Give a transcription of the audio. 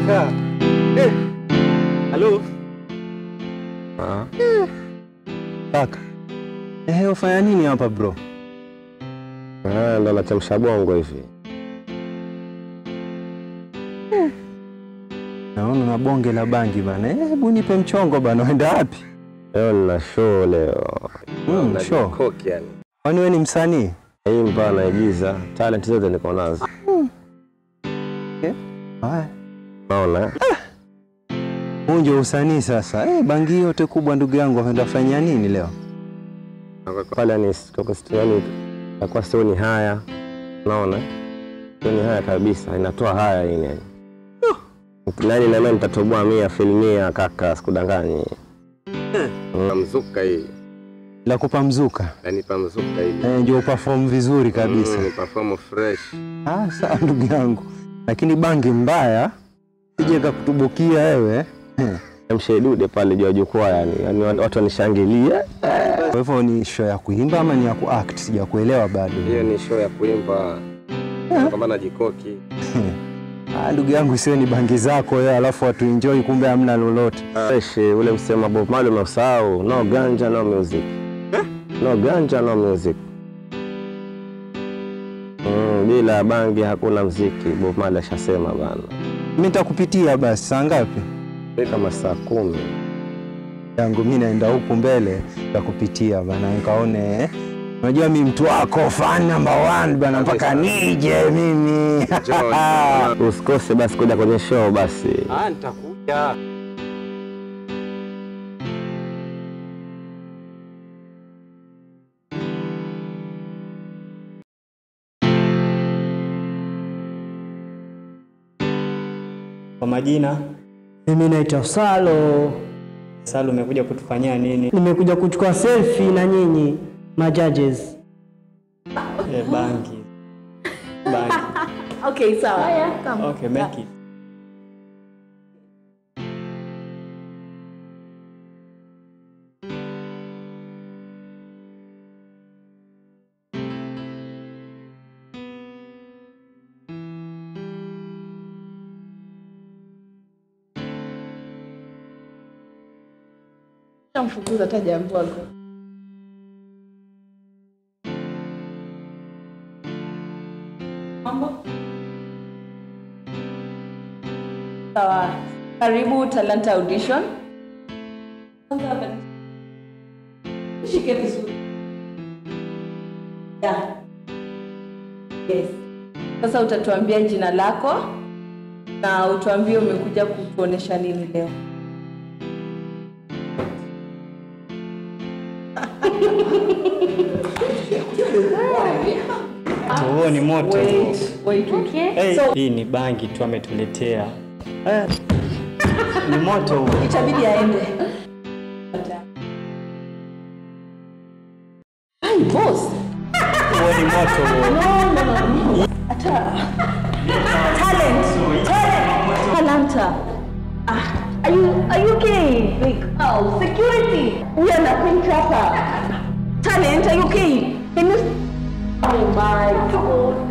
kaka. Eh. Halo. Ah. Kaka. Eh, ufanya nini hapa bro? Ah, ndo nachemsha bongo hivi. Naona na bonge la bangi bana. Eh, hebu nipe mchongo bana, uenda wapi? Leo nina show leo. Mm, Na show. jikoki yani. Kwani wewe ni msanii? Imba naigiza, talent zote niko nazo. Haya. Naona eh? Huu ndio usanii sasa. Eh, bangi yote kubwa ndugu yangu waenda fanya nini leo? pale yani koko yani takuwa sioni haya. Naona sioni haya kabisa, inatoa haya ini yani. Nani na mimi nitatoboa mia filmia kaka, sikudanganyi. Na mzuka hii, La kupa mzuka. yani pa mzuka hii. Eh, ndio perform vizuri kabisa. Mm, perform fresh. Ah, sawa ndugu yangu. Lakini bangi mbaya sije kakutubukia wewe. Mshedude pale juu ya jukwaa yani, yani watu wanishangilie. Kwa hivyo ni show ya kuimba ama ni ya kuact? Sijakuelewa bado. Hiyo ni show ya kuimba kwamba na jikoki. Ah, ndugu yangu isiwe ni bangi zako wewe alafu watu enjoy kumbe hamna lolote. Fresh, ule msema Bob Marley umeusahau. No ganja no music. No ganja no music. Mm, bila bangi hakuna mziki. Bob Marley ashasema bana. Mimi nitakupitia basi saa ngapi? Ni kama saa kumi. yangu mimi naenda huku mbele nitakupitia bana nikaone eh. Unajua mimi mtu wako fan number one bana mpaka nije mimi. Usikose basi kuja kwenye show basi. Ah, nitakuja. Kwa majina Mimi naitwa Salo, Salu, umekuja kutufanyia nini? nimekuja kuchukua selfie na nyinyi ma judges. Eh, bangi bangi. Okay, sawa. Come. Okay, make it. Mfukuza hata jambo wako. Mambo? Sawa. Karibu Talanta Audition. Kwanza hapa ni- Shike vizuri. Yeah. Yes. Sasa utatuambia jina lako na utuambie umekuja kutuonesha nini leo. Huo ni moto. Wait, wait, wait. Hey, So, hii ni bangi tu ametuletea. Eh, ni moto huo. itabidi aende. Ai, boss. Huo ni moto huo. No, no, no. Ata. Talent. Talent. Talanta. Ah, are you are you okay? Like, oh, security. We are nothing proper. Talent, are you okay? Can you Oh my god.